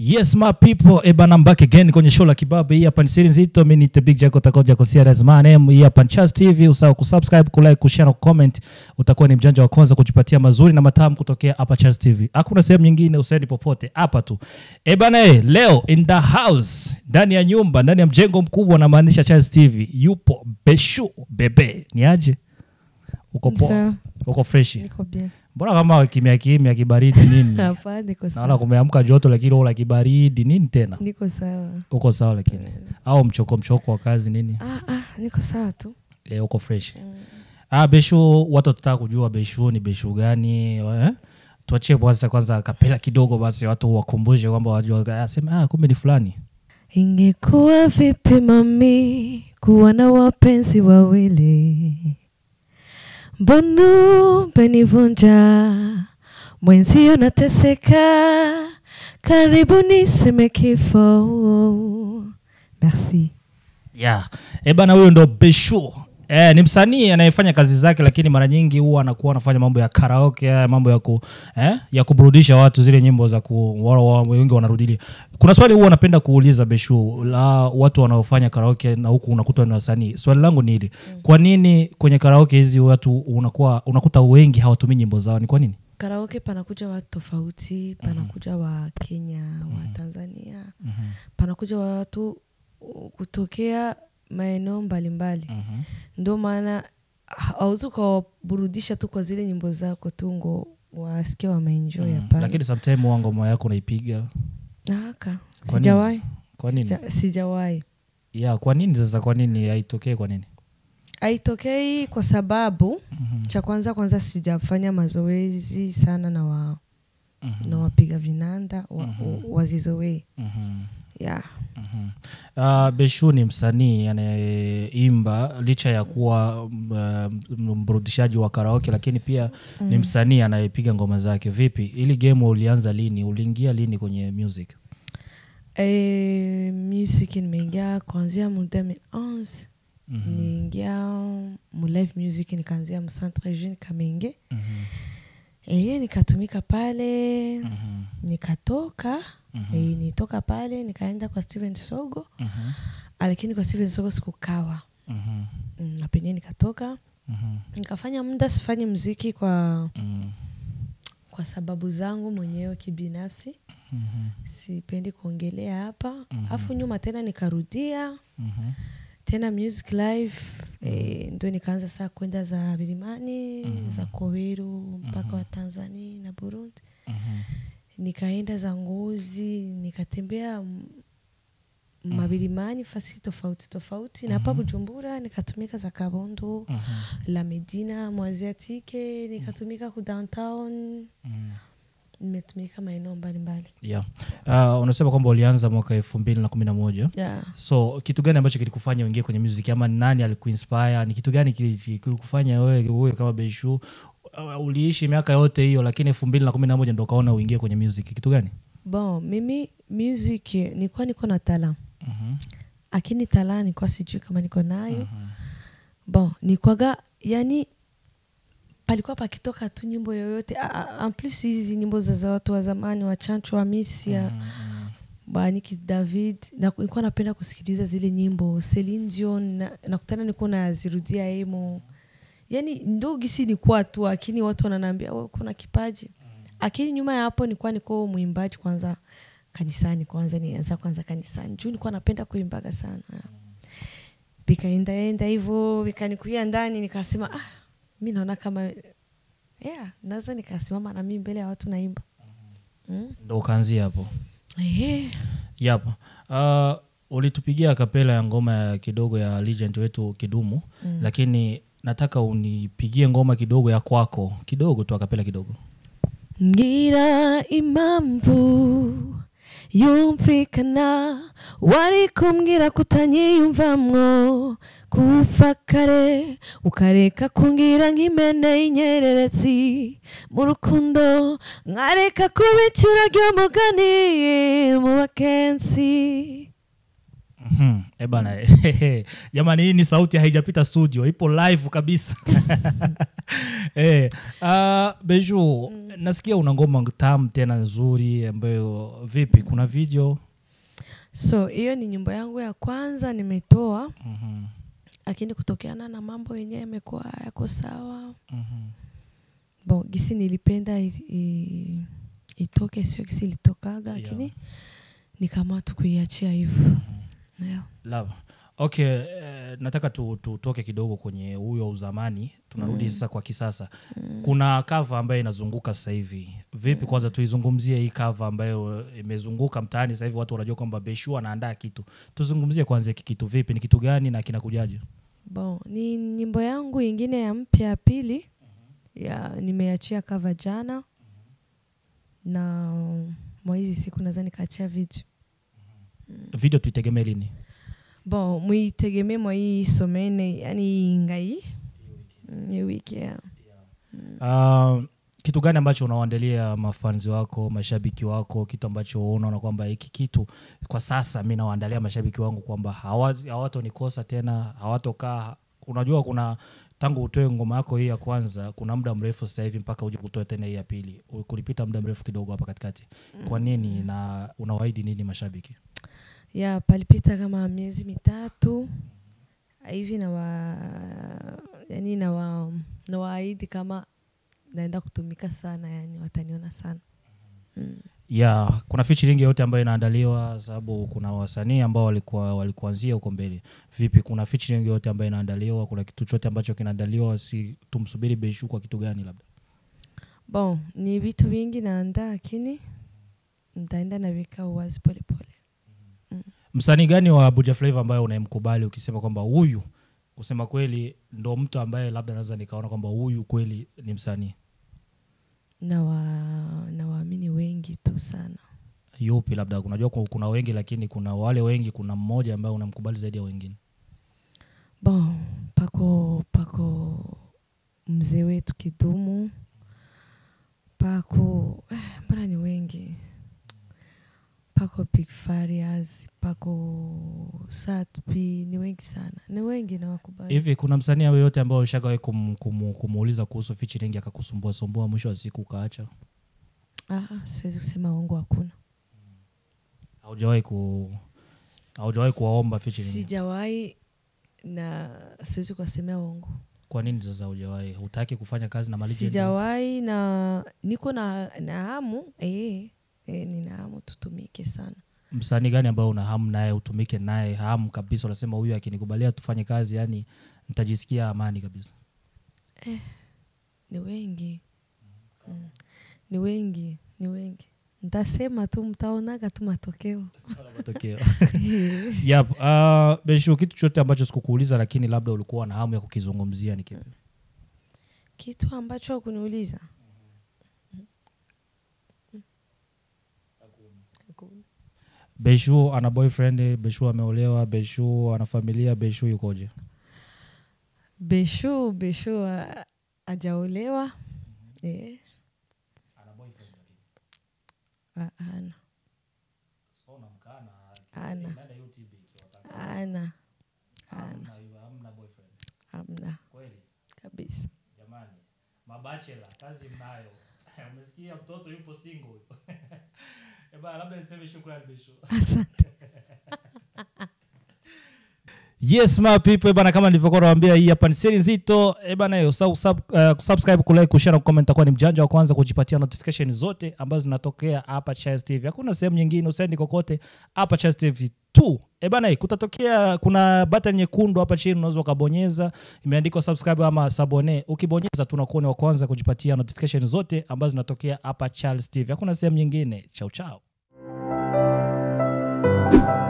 Yes my people, eh bana, I'm back again kwenye show la kibabe. Hii hapa ni siri nzito, mimi ni the big Jaco takoja kwa CRS my name. Hii hapa ni Chas TV, usahau kusubscribe, kulike, kushare na kucomment. Utakuwa ni mjanja wa kwanza kujipatia mazuri na matamu kutokea hapa Chas TV. Hakuna sehemu nyingine, usaidi popote, hapa tu. Eh bana, eh, leo in the house, ndani ya nyumba, ndani ya mjengo mkubwa na maanisha Chas TV, yupo Beshu Bebe. Ni aje? Uko poa? Sawa, Uko fresh? niko bien. Mbona kama kimya kimya kibaridi nini? Hapana, niko Naona sawa. kumeamka joto lakini wala kibaridi nini tena? Niko sawa. Uko sawa lakini au mchoko mchoko wa kazi nini? Ah, ah, niko sawa tu. E, uko fresh. Ah, Beshu, watu watataka kujua Beshu ni Beshu gani eh? Tuachie kwanza kwanza kapela kidogo basi watu wakumbushe kwamba wajua aseme ah, kumbe ni fulani. Ingekuwa vipi mami kuwa na wapenzi wawili? Mbona umenivunja mwenzio, nateseka, karibu niseme kifo. Merci. Yeah. E bana, huyo ndo Beshu. Eh, ni msanii anayefanya kazi zake lakini mara nyingi huwa anakuwa anafanya mambo ya karaoke, haya mambo ya ku, eh, ya kuburudisha watu zile nyimbo za ku wa- wa- wengi wanarudilia. Kuna swali huwa napenda kuuliza Beshu la watu wanaofanya karaoke na huku unakuta ni wasanii. Swali langu ni hili. Kwa nini kwenye karaoke hizi watu unakuwa unakuta wengi hawatumii nyimbo zao? Ni kwa nini? Karaoke panakuja watu tofauti, panakuja wa Kenya, wa Tanzania, panakuja watu uh, kutokea maeneo mbalimbali. Ndio maana hauwezi ukawaburudisha tu kwa zile nyimbo zako tu ngo wasikie wameenjoy. Mm. Hapana, Lakini sometime wa ngoma yako unaipiga. haka Kwa nini sijawahi, sasa? Kwa nini? Sija- sijawahi. Yeah, kwa nini sasa kwa nini haitokee kwa nini? Haitokei kwa sababu cha kwanza kwanza sijafanya mazoezi sana na wa na wapiga vinanda wa, wazizoee Mhm. yeah. Mhm. Uh, Beshu ni msanii anayeimba licha ya kuwa mm, uh, mburudishaji wa karaoke, lakini pia ni msanii anayepiga ngoma zake. Vipi, ili game ulianza lini? Uliingia lini kwenye music? E, music nimeingia kuanzia mu 2011 niingia mu live music nikaanzia mu centre jeune Kamenge Mhm. e, nikatumika pale Mhm. nikatoka e, nitoka pale nikaenda kwa Steven Sogo Mhm. lakini kwa Steven Sogo sikukawa Mhm. mm, na penyewe nikatoka Mhm. nikafanya muda sifanyi muziki kwa Mhm. kwa sababu zangu mwenyewe kibinafsi Mhm. sipendi kuongelea hapa alafu nyuma tena nikarudia Mhm. tena music live eh, ndo nikaanza saa kwenda za vilimani za koweru mpaka wa tanzania na burundi Mhm. nikaenda za ngozi nikatembea m- mavilimani fasi tofauti tofauti na hapa bujumbura nikatumika za kabondo Mhm. la medina mwaziatike nikatumika ku downtown Mhm. nimetumika maeneo mbalimbali Yeah. Uh, unasema kwamba ulianza mwaka elfu mbili na kumi na moja yeah. so kitu gani ambacho kilikufanya uingie kwenye music ama ni nani alikuinspire ni kitu gani kili- kilikufanya wewe wewe kama Beshu uh, uliishi miaka yote hiyo lakini elfu mbili na kumi na moja ndo ukaona uingie kwenye music kitu gani bon mimi music nilikuwa niko na tala Mhm. lakini tala nilikuwa sijui kama niko nayo bon nikwaga yani palikuwa pakitoka tu nyimbo yoyote A- a- en plus hizi nyimbo za za watu wa zamani wa chancho wa misia baniki david na, nilikuwa napenda kusikiliza zile nyimbo Celine Dion na- nakutana nilikuwa nazirudia emo yani ndo gisi nikuwa tu lakini watu wananiambia wewe kuna kipaji lakini nyuma ya hapo nilikuwa niko mwimbaji kwanza kanisani kwanza nianza kwanza kanisani juu nilikuwa napenda kuimbaga sana vikaendaenda hivyo vikanikuia ndani nikasema ah, mi naona kama yeah, naweza nikasimama na mimi mbele ya watu naimba mm. ndo ukaanzia hapo Ehe. yep. uh, ulitupigia kapela ya ngoma ya kidogo ya legend wetu kidumu mm. lakini nataka unipigie ngoma kidogo ya kwako kidogo tu akapela kidogo ngira impamvu yumvikana wari kumbwira kutanyiyumvamwo kuva kare ukareka kumbwira nk'imene y'inyereretsi mu rukundo nkareka kuba icura ry'umugani mu bakensi Mhm. Eh bana jamani hii ni sauti haijapita studio ipo live kabisa eh, uh, beju nasikia una ngoma tamu tena nzuri ambayo vipi kuna video so hiyo ni nyimbo yangu ya kwanza nimetoa Mhm, lakini kutokeana na mambo yenyewe yamekuwa yako sawa mhm. bon gisi nilipenda i, i, itoke sio gisi ilitokaga Yeah. lakini nikaamua tu kuiachia hivyo yeah. Love. okay eh, nataka tu- tutoke kidogo kwenye huyo uzamani tunarudi sasa kwa kisasa kuna kava ambayo inazunguka sasa hivi vipi kwanza tuizungumzie hii kava ambayo imezunguka mtaani sasa hivi watu wanajua kwamba beshu anaandaa kitu tuzungumzie kwanza hiki kitu vipi ni kitu gani na kinakujaje bon ni nyimbo yangu ingine ya mpya ya pili ya nimeachia kava jana na mwa hizi siku naweza nikaachia video video tuitegemee lini bon muitegemee mwa hii somene yani ngai Mm, hii wiki yeah. Uh, kitu gani ambacho unawaandalia mafanzi wako mashabiki wako kitu ambacho unaona kwamba hiki kitu kwa sasa mi nawaandalia mashabiki wangu kwamba hawa- hawatonikosa tena hawatokaa unajua kuna tangu utoe ngoma yako hii ya kwanza kuna muda mrefu sasa hivi mpaka uje kutoa tena hii ya pili U- kulipita muda mrefu kidogo hapa katikati kwa nini na unawaahidi nini mashabiki ya palipita kama miezi mitatu hivi na wa yani na wa na waahidi kama naenda kutumika sana yani wataniona sana mm. ya kuna featuring yote ambayo inaandaliwa sababu kuna wasanii ambao walikuwa walikuanzia huko mbele vipi kuna featuring yote ambayo inaandaliwa kuna kitu chote ambacho kinaandaliwa si tumsubiri beshu kwa kitu gani labda bon ni vitu vingi naandaa lakini ntaenda naweka uwazi polepole msanii gani wa Abuja Flavor ambayo unayemkubali ukisema kwamba huyu kusema kweli ndo mtu ambaye labda naweza nikaona kwamba huyu kweli ni msanii na wa na waamini wengi tu sana yupi labda unajua ku- kuna wengi lakini kuna wale wengi kuna mmoja ambaye unamkubali zaidi ya wengine bon pako pako mzee wetu kidumu pako eh, mbona ni wengi pako big farias pako satpi ni wengi sana ni wengi na wakubali hivi kuna msanii awe yote ambao ushagawahi kum, kum, kumuuliza kuhusu featuring akakusumbua sumbua mwisho wa siku ukaacha ah, ah, siwezi kusema uongo hakuna haujawahi ku haujawahi kuwaomba featuring sijawahi na siwezi kuwasemea uongo kwa nini sasa haujawahi hutaki kufanya kazi na malegend? sijawahi na niko na, na hamu eh, eh, nina hamu tutumike sana msanii gani ambao una hamu naye utumike naye hamu kabisa unasema huyu akinikubalia tufanye kazi yani nitajisikia amani kabisa ni wengi mm. ni wengi ni wengi ntasema tu mtaonaga tu matokeo matokeo yep. uh, beshu kitu chote ambacho sikukuuliza lakini labda ulikuwa na hamu ya kukizungumzia ni kipi kitu ambacho kuniuliza beshu ana boyfriend beshu ameolewa beshu ana familia beshu yukoje beshu beshu a- ajaolewa eh. A- ana ana ana ana amna kabisa jamani mabachela kazi mnayo umesikia mtoto yupo single Eba, labda niseme shukrani beshu asante yes my people bana kama nilivyokuwa nawambia hii hapa ni seri nzito Eh bana yo sub, sub, uh, kusubscribe kulike kushare na kucomment takuwa ni mjanja wa kwanza kujipatia notification zote ambazo zinatokea hapa Chaz TV hakuna sehemu nyingine usendi kokote hapa Chaz TV tu Eh bana eh, kutatokea kuna button nyekundu hapa chini unaweza ukabonyeza imeandikwa subscribe ama sabone ukibonyeza tunakuwa ni wa kwanza kujipatia notification zote ambazo zinatokea hapa Charles TV hakuna sehemu nyingine chao chao